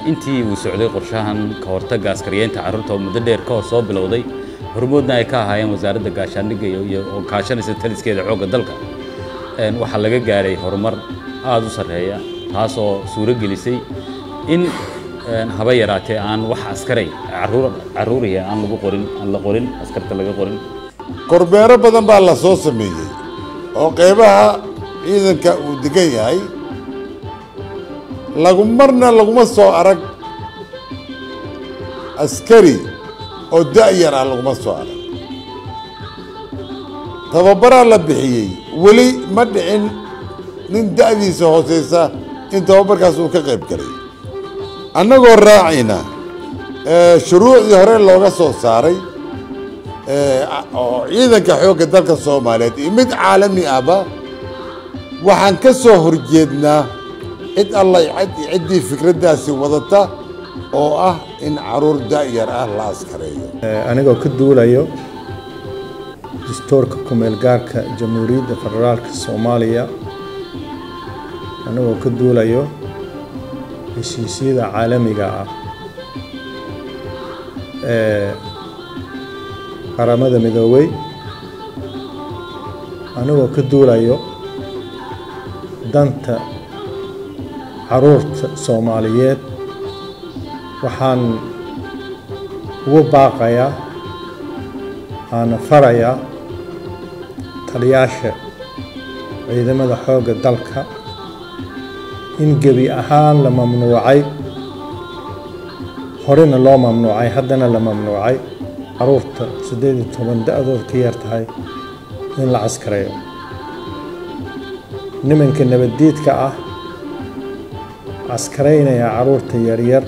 intii uu socday qorshahan ka hortagga askariyeynta carruurta oo muddo dheer ka hor soo bilowday hormoodna ay ka ahaayeen wasaaradda gaashaandhigga iyo oo kaashanaysa taliskeeda xoogga dalka waxaa laga gaaray horumar aada u sarreeya taasoo suuro gelisay in haba yaraatee aan wax askaray caruur carruuriya aan lagu qorin aan la qorin askarta laga qorin korbeero badan baa la soo sameeyey oo qeybaha ciidanka uu degan yahay lagu marna laguma soo arag askari oo da-yar ah laguma soo arag tababaraa la bixiyey weli ma dhicin nin da-diisa hooseysa in tababarkaas uu ka qayb galay annagoo raacayna shuruucdii hore looga soo saaray oo ciidanka xoogga dalka soomaaliyeed iyo mid caalami ahba waxaan ka soo horjeednaa cid alla ciddii fikraddaasi wadata oo ah in caruur da-yar ah la askareeyo anigoo ka duulayo dastuurka kumeel gaarka jamhuuriyadda federaalka soomaaliya anigoo ka duulayo heshiisyada caalamiga ah ee qaramada midoobey anigoo ka duulayo danta caruurta soomaaliyeed waxaan ugu baaqayaa waana farayaa taliyaasha ciidamada xoogga dalka in gebi ahaan la mamnuucay horena loo mamnuucay haddana la mamnuucay caruurta siddeed iyo toban da-dood ka yar tahay in la caskareeyo nimanka nabaddiidka ah caskaraynaya caruurta yaryar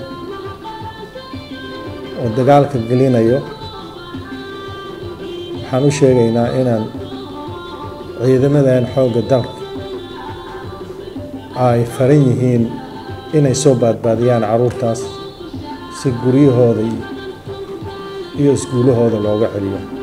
oo dagaalka gelinayo waxaan u sheegaynaa inaan ciidamadan xoogga dalka ay faran yihiin inay soo baadbaadiyaan caruurtaas si guryahooda iyo iskuulahooda looga celiyo